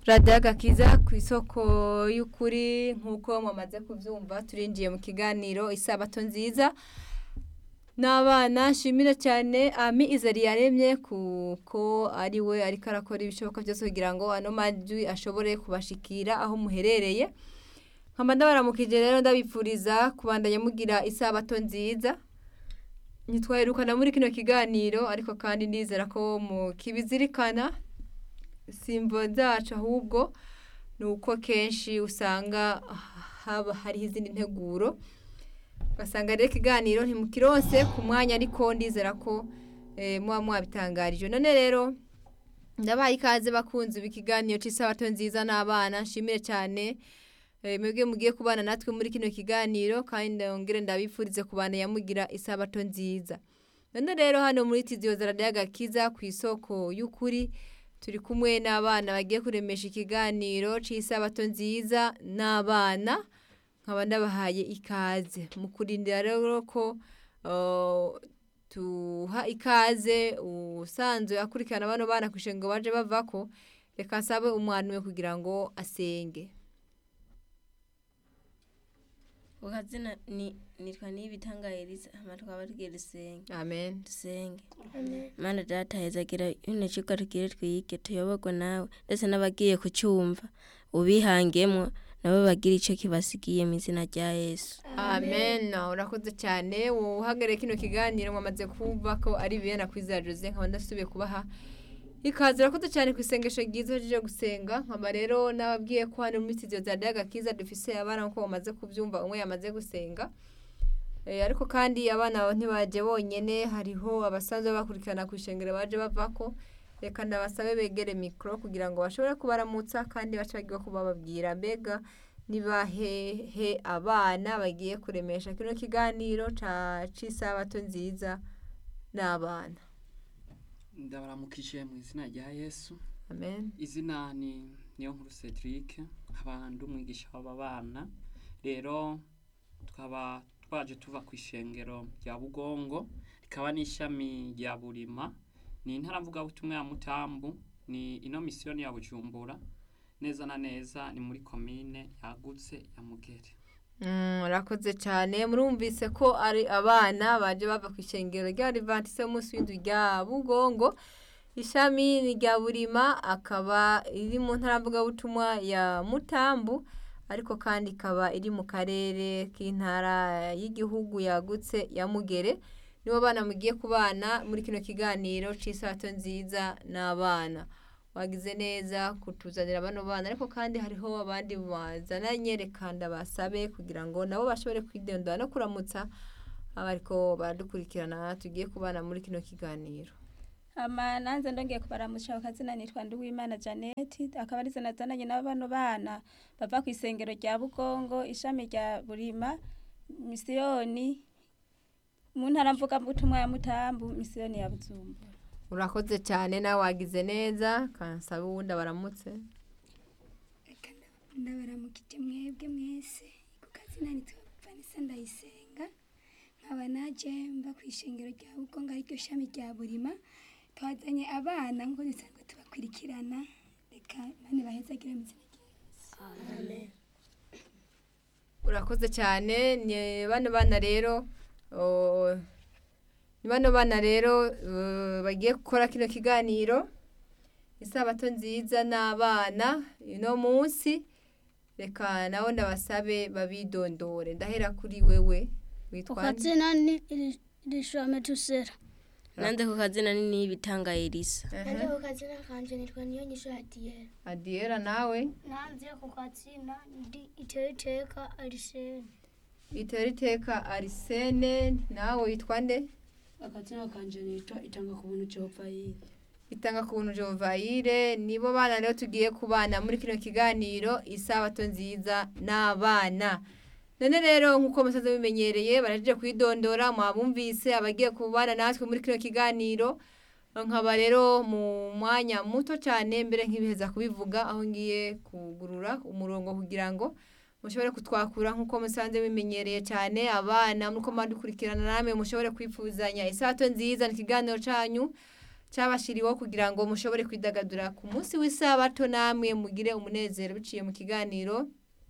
radiyo agakiza ku isoko y'ukuri nk'uko mwamaze kubyumva turinjiye mu kiganiro isabato nziza n'abana nshimira cyane ami izari yaremye kuko ari we ariko arakora ibishoboka byose kugira ngo ano majwi ashobore kubashikira aho muherereye nkaba ndabaramukije rero ndabipfuriza kubandanya mugira isabato nziza ntitwaherukana muri kino kiganiro ariko kandi ndizera ko mukibizirikana simbo zacu ahubwo ni uko kenshi usanga haba hariho izindi nteguro ugasanga rero ikiganiro ntimukironse ku mwanya ariko ndizera ko muba mwabitangarije none rero ndabaye ikaze bakunze ibi kiganiro cy'isabato nziza n'abana nshimire cyane mwebwe mugiye kubana natwe muri kino kiganiro kandi ndongere ndabifurize kubana yamugira isabato nziza none rero hano muri tiziyo zaradiyo agakiza ku isoko y'ukuri turi kumwe n'abana bagiye kuremesha ikiganiro cy'isabato nziza n'abana nkaba ndabahaye ikaze mu kurindira rero ko tuha ikaze usanzwe akurikirana bano bana ku ishenga baje bava ko reka nsabe umwana we kugira ngo asenge ukazina ni nitwa nibitangayiriza hama tukaba tugiye dusenge amen dusenge mana data hezagira ino cigwa tugire twige tuyoborwe nawe ndetse n'abagiye kucyumva ubihangemo nabo bagira icyo kibasigiye mu izina rya yesu amen urakoze cyane uhagarariye kino kiganiro mwamaze kumva ko ari bibera ku izina jose nkaba ndasubiye kubaha ikaze urakoze cyane ku isengesho ryiza ryo gusenga nkaba rero n'ababwiye ko hano muri studio za daga kiza dufise abana ko bamaze kubyumva umwe yamaze gusenga ariko kandi abana ntibajye bonyine hariho abasanzwe bakurikirana ku ishengero baje bavako reka ndabasabe begere mikoro kugira ngo bashobore kubaramutsa kandi bace bagiye kubababwira mbega nibahehe abana bagiye kuremesha kino kiganiro cy'isabato nziza n'abana ndabaramukije mu izina rya yesu amen izina ni niyo nkuru cedric nk'abandi umwigisha w'aba bana rero tukaba twaje tuva ku ishengero rya bugongo rikaba n'ishami rya burima ni intara mvugabutumwa ya mutambu ni ino misiyoni ya bujumbura neza na neza ni muri komine yagutse ya mugere murakoze cyane murumvise ko ari abana baje bava ku ishengero rya rivantise y'umunsi w'inzu rya bugongo ishami ni rya burima akaba iri mu ntara mvugabutumwa ya mutambu ariko kandi ikaba iri mu karere k'intara y'igihugu yagutse ya mugere nibo bana mugiye kubana muri kino kiganiro cy'isato nziza n'abana wagize neza kutuzanira bano bana ariko kandi hariho abandi bazananye reka ndabasabe kugira ngo nabo bashobore kwidendura no kuramutsa abariko baradukurikirana tugiye kubana muri kino kiganiro ama nanze ndongeye kubaramusha ukazina nitwa Nduwimana Janeti akaba ari zanazananye n'abano bana bava ku isengero rya Bugongo ishami rya Burima misiyoni mu ntara mvuga butumwa ya Mutambu misiyoni ya Buzumbura urakoze cyane nawe wagize neza kansaba uwundi abaramutse ndabaramukije mwebwe mwese ku kazina nitwa Vanessa Ndayisenga nkaba naje mba ku ishengero rya Bugongo ariryo shami rya Burima twazanye abana nk'uko dusanzwe tubakurikirana reka bane bahezagire mu izina rya amen urakoze cyane ni bano bana rero ni bano bana rero bagiye gukora kino kiganiro isabato nziza n'abana uno munsi reka nawe ndabasabe babidondore ndahera kuri wewe witwa ukazina ni irishame tusera nanze ku kazina ni nibitangayiriza nanjye ku kazina kanje nitwa niyo nyisho ya diyera adiyera nawe nanze ku kazina ndi iteriteka arisene itera iteka arisene nawe witwa nde akazina kanje nitwa itanga ku buntu Jehova yiri itanga ku buntu Jovayire nibo bana rero tugiye kubana muri kino kiganiro isabato nziza n'abana none rero nk'uko musaza bimenyereye baraje kwidondora mwabumvise abagiye kubana natwe muri kino kiganiro nkaba rero mu mwanya muto cyane mbere nk'ibiheza kubivuga aho ngiye kugurura umurongo kugira ngo mushobore kutwakura nk'uko musanze bimenyereye cyane abana nk'uko mwadukurikirana namwe mushobore kwifuzanya isato nziza ni ikiganiro cyanyu cyabashiriweho kugira ngo mushobore kwidagadura ku munsi w'isabato namwe mugire umunezero biciye mu kiganiro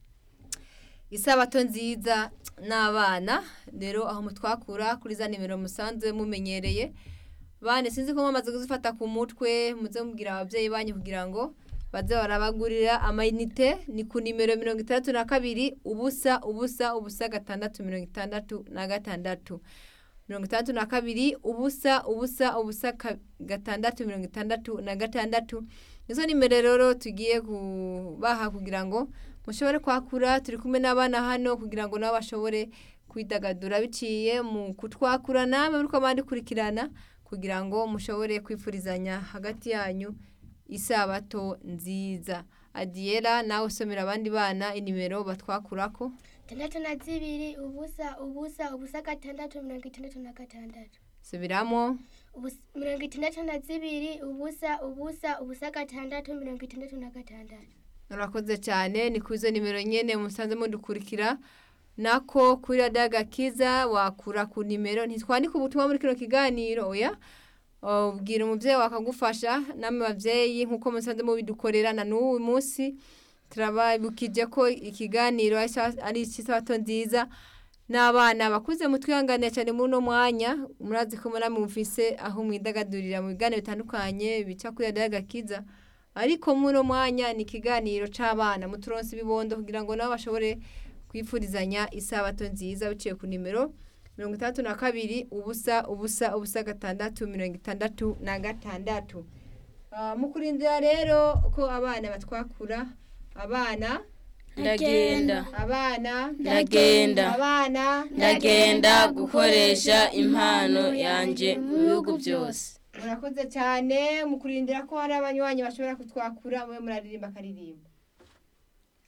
isabato nziza n'abana rero aho mutwakura kuri za nimero musanzwe mumenyereye bane sinzi ko mwamaze kuzifata ku mutwe muze mubwira ababyeyi banyu kugira ngo baze barabagurira amayinite ni ku nimero mirongo itandatu na kabiri ubusa ubusa ubusa gatandatu mirongo itandatu na gatandatu mirongo itandatu na kabiri ubusa ubusa ubusa ka- gatandatu mirongo itandatu na gatandatu nizo nimero rero tugiye kubaha kugira ngo mushobore kwakura turi kumwe n'abana hano kugira ngo nabo bashobore kwidagadura biciye mu kutwakura namwe muri bandikurikirana kugira ngo mushobore kwifurizanya hagati yanyu isabato nziza adiyera nawe usomera abandi bana inimero batwakurako tandatu na zibiri ubusa ubusa ubusa gatandatu mirongo itandatu na gatandatu subiramo Ubus- mirongo itandatu na zibiri ubusa ubusa ubusa gatandatu mirongo itandatu na gatandatu urakoze cyane ni kuri izo nimero nyine musanze mudukurikira nako kuri radiyo agakiza wakura ku nimero ntitwandike ubutumwa muri kino kiganiro oya ubwira umubyeyi wakagufasha namwe babyeyi nk'uko musanze mubidukorera na n'uyu munsi turababukije ko ikiganiro ari isa- ari icy'isabato nziza n'abana bakuze mutwihanganira cyane muri uno mwanya murazi ko muri mufise aho mwidagadurira mu biganiro bitandukanye bica kuri radiyo agakiza ariko muri uno mwanya ni ikiganiro c'abana muturonse ibibondo kugira ngo nabo bashobore kwifurizanya isabato nziza biciye ku nimero mirongo itandatu na kabiri ubusa ubusa ubusa gatandatu mirongo itandatu na gatandatu Ah, mu kurindira rero ko abana batwakura abana ndagenda abana ndagenda abana ndagenda gukoresha impano yanjye mu bihugu byose murakoze cyane mu kurindira ko hari abanywanyi bashobora kutwakura mube muraririmba akaririmba